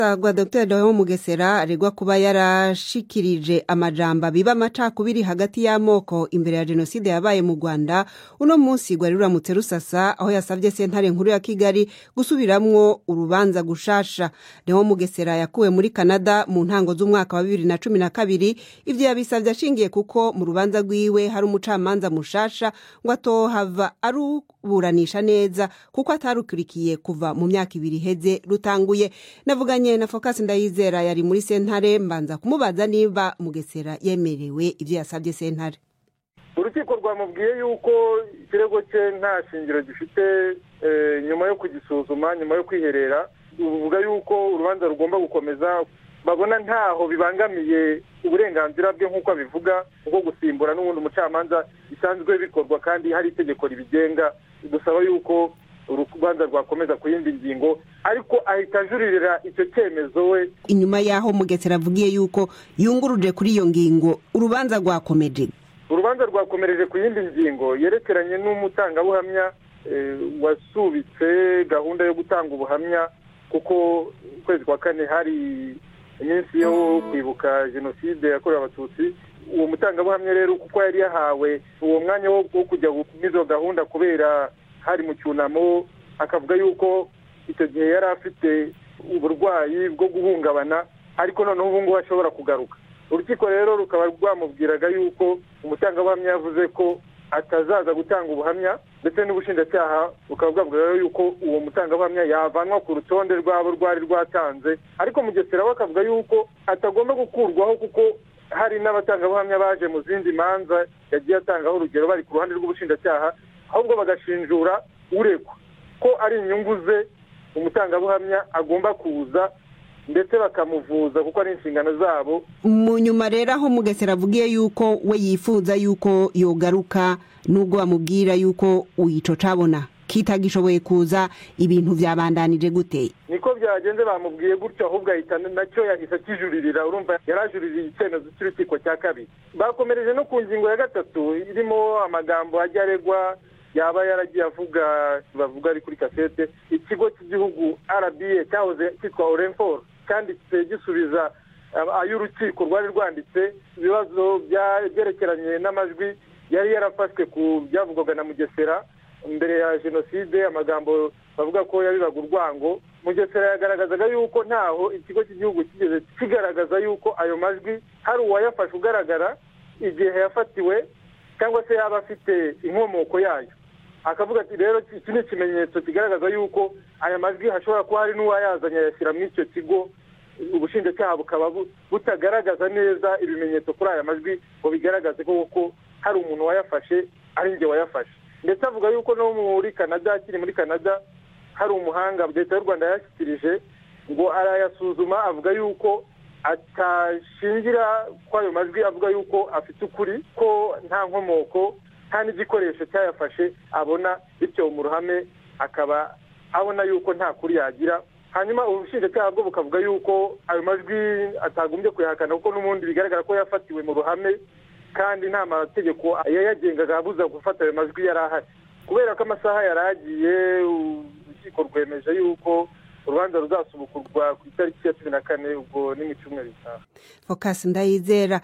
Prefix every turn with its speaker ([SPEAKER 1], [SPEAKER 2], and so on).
[SPEAKER 1] agwa dr leon mugesera aregwa kuba yarashikirije amajambo biba amacakubiri hagati y'amoko imbere ya jenoside yabaye mu rwanda uno munsi rwari ruramutse rusasa aho yasabye sentare nkuru ya kigali gusubiramwo urubanza gushasha leon mugesera yakuwe muri canada mu ntango z'umwaka wa bibiri na cumi na kabiri ivyo yabisavye ashingiye kuko mu rubanza rwiwe hari umucamanza mushasha ngo atohava aruburanisha neza kuko atarukurikiye kuva mu myaka ibiri iheze rutanguye navuganye na focus ndayizera yari muri sentare mbanza kumubaza niba mugesera yemerewe ivyo yasabye sentare
[SPEAKER 2] urukiko rwamubwiye yuko ikirego cye nta shingiro gifite nyuma yo kugisuzuma nyuma yo kwiherera ruvuga yuko urubanza rugomba gukomeza babona ntaho bibangamiye uburenganzira bwe nk'uko abivuga bwo gusimbura n'ubundi umucamanza bisanzwe bikorwa kandi hari itegeko ribigenga dusaba yuko urubanza rwakomeza ku yindi ngingo ariko ahita ajuririra icyo cyemezo we
[SPEAKER 1] inyuma y'aho mugesera avugiye yuko yunguruje kuri iyo ngingo urubanza rwakomeje
[SPEAKER 2] urubanza rwakomereje ku yindi ngingo yerekeranye n'umutangabuhamya wasubitse gahunda yo gutanga ubuhamya kuko ukwezi kwa kane hari iminsi yo kwibuka jenoside yakorewe abatutsi uwo mutangabuhamya rero kuko yari yahawe uwo mwanya wo kujya izo gahunda kubera hari mu cyunamo akavuga yuko icyo gihe yari afite uburwayi bwo guhungabana ariko noneho ubu ngubu ashobora kugaruka urukiko rero rukaba rwamubwiraga yuko umutangabuhamya yavuze ko atazaza gutanga ubuhamya ndetse n'ubushinjacyaha bukaba bwavuga yuko uwo mutangabuhamya yavanwa ku rutonde rwabo rwari rwatanze ariko mugesera we akavuga yuko atagomba gukurwaho kuko hari n'abatangabuhamya baje mu zindi manza yagiye atangaho urugero bari ku ruhande rw'ubushinjacyaha ahubwo bagashinjura uregwa ko ari inyungu ze umutangabuhamya agomba kuza ndetse bakamuvuza kuko ari inshingano zabo
[SPEAKER 1] mu nyuma rero aho mugesera avugiye yuko we yifuza yuko yogaruka nubwo bamubwira yuko uyico cabona kitagishoboye kuza ibintu byabandanije gute
[SPEAKER 2] niko byagenze bamubwiye gutyo ahubwo ahita nacyo yahise akijuririra urumva yarajuririye icyemezo cy'urukiko cya kabiri bakomereje no ku ngingo ya gatatu irimo amagambo ajya aregwa yaba yaragiye avuga bavuga ari kuri kasete ikigo cy'igihugu rba cyahoze cyitwa orenforo cyanditse gisubiza ay'urukiko rwari rwanditse ibibazo byerekeranye n'amajwi yari yarafashwe ku byavugwaga na mugesera mbere ya jenoside amagambo bavuga ko yabibaga urwango mugesera yagaragazaga yuko ntaho ikigo cy'igihugu kigeze kigaragaza yuko ayo majwi hari uwayafashe ugaragara igihe yafatiwe cyangwa se yaba afite inkomoko yayo akavuga ati rero iki ni ikimenyetso kigaragaza yuko aya majwi hashobora kuba hari n'uwayazanye ayashyira muri icyo kigo ubushinjacyaha bukaba butagaragaza neza ibimenyetso kuri aya majwi ngo bigaragaze ko hari umuntu wayafashe ari njye wayafashe ndetse avuga yuko no muri canada akiri muri canada hari umuhanga leta y'u rwanda yashyikirije ngo arayasuzuma avuga yuko atashingira ko ayo majwi avuga yuko afite ukuri ko nta nkomoko nta n'igikoresho cyayafashe abona bityo mu ruhame akaba abona yuko nta kuri yagira hanyuma ubushinjacyaha bwo bukavuga yuko ayo majwi atagombye kuyahakana kuko n'ubundi bigaragara ko yafatiwe mu ruhame kandi nta mategeko yayagengaga abuza gufata ayo majwi yari ahari kubera ko amasaha yari agiye urukiko rwemeje yuko urubanza ruzasubukurwa ku itariki ya cumi na kane ubwo ni mu cyumweru gitaha
[SPEAKER 1] focus ndayizera